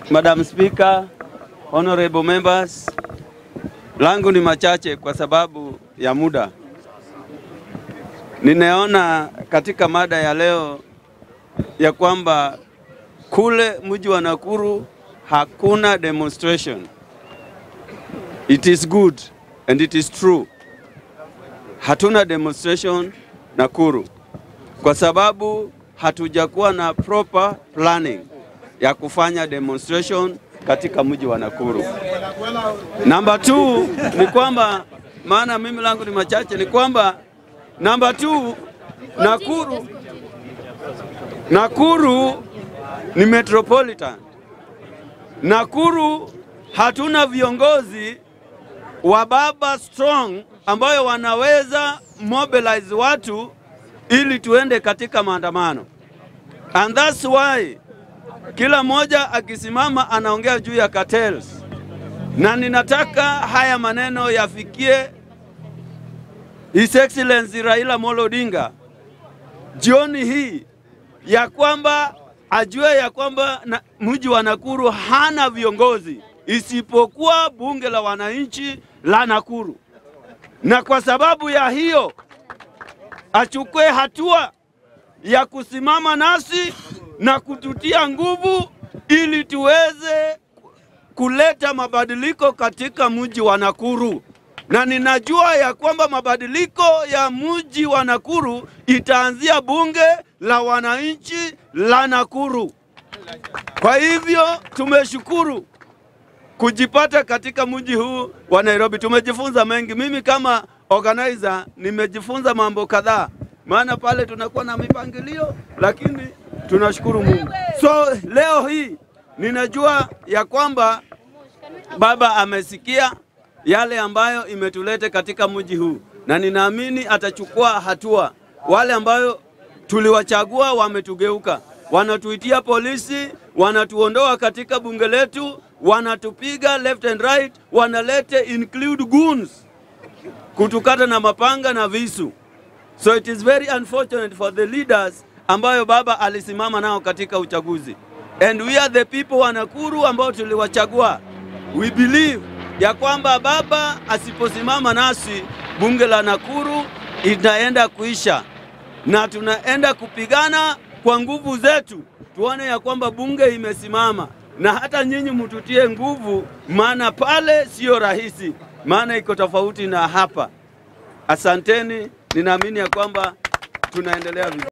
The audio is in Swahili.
Madam Speaker, honorable members, langu ni machache kwa sababu ya muda. Ninaona katika mada ya leo ya kwamba kule mji wa Nakuru hakuna demonstration. It is good and it is true. Hatuna demonstration Nakuru kwa sababu hatujakuwa na proper planning ya kufanya demonstration katika mji wa Nakuru. Namba 2 ni kwamba maana mimi langu ni machache, ni kwamba namba 2 Nakuru Nakuru ni metropolitan. Nakuru hatuna viongozi wa baba strong ambayo wanaweza mobilize watu ili tuende katika maandamano. And that's why kila mmoja akisimama anaongea juu ya cartels, na ninataka haya maneno yafikie His Excellency Raila Amolo Odinga jioni hii, ya kwamba ajue ya kwamba na, mji wa Nakuru hana viongozi isipokuwa bunge la wananchi la Nakuru, na kwa sababu ya hiyo achukue hatua ya kusimama nasi na kututia nguvu ili tuweze kuleta mabadiliko katika mji wa Nakuru, na ninajua ya kwamba mabadiliko ya mji wa Nakuru itaanzia bunge la wananchi la Nakuru. Kwa hivyo tumeshukuru kujipata katika mji huu wa Nairobi. Tumejifunza mengi. Mimi kama organizer nimejifunza mambo kadhaa, maana pale tunakuwa na mipangilio, lakini tunashukuru Mungu. So leo hii ninajua ya kwamba Baba amesikia yale ambayo imetulete katika mji huu, na ninaamini atachukua hatua. Wale ambayo tuliwachagua wametugeuka, wanatuitia polisi, wanatuondoa katika bunge letu, wanatupiga left and right, wanalete include goons kutukata na mapanga na visu. So it is very unfortunate for the leaders ambayo baba alisimama nao katika uchaguzi. And we are the people wa Nakuru ambao tuliwachagua. We believe ya kwamba baba asiposimama nasi, bunge la Nakuru itaenda kuisha, na tunaenda kupigana kwa nguvu zetu, tuone ya kwamba bunge imesimama, na hata nyinyi mtutie nguvu, maana pale sio rahisi, maana iko tofauti na hapa. Asanteni, ninaamini ya kwamba tunaendelea vizuri.